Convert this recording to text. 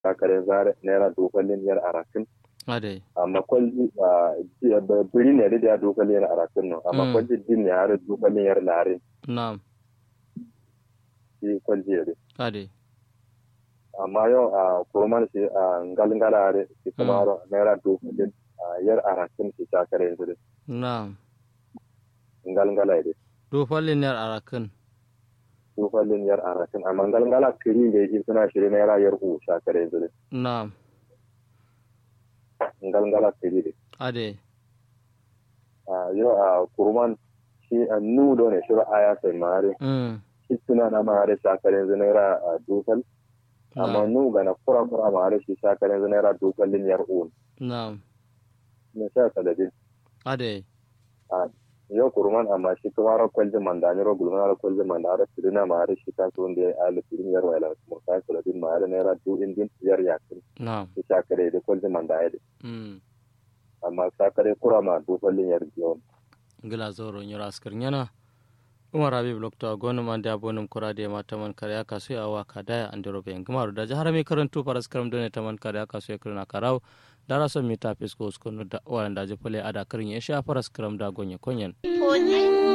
sakare zare naira dokalin yar arakin ade amma kwalji biri ne da dokalin yar arakin no amma Mm. kwalji din ne har dokalin yar larin na'am shi kwalji ne ade amma yau a kurman shi a ngalngala are shi kuma ro naira dokalin yar arakin shi sakare yanzu na'am ngalngala ne do fallin yar arakin dokalin yar arakin amma ngalngala kiri ne shi suna shiri naira yar u sakare yanzu na'am ngalngala kiri ne ade yau a kurman shi a nudo ne shi aya sai mare mm shi suna na mare sakare yanzu naira dokal amma na'am nu ga na kura kura mare shi sakare yanzu naira dokalin yar u na'am ne sha kaladin ade yau kurman amma shi kuma ro kwalji manda ni ro gulma ro kwalji manda ro sirina mare shi ta so nde ala sirin yar wala kuma ka kaladin mare naira du indin yar yakin na'am shi sakare da kwalji manda ya mm amma sakare kura ma dokalin yar biyon gila zoro nyura askar nyana umar habib lokta gonum ande abonum kurade ma taman kare aka su awa kadaya ande robe ngamaru da jahara mi karantu paras karam done taman kare aka su yakrina karaw dara so mi tapis ko skonu da wanda je pole ada karin ya sha paras karam da gonye konyen Onye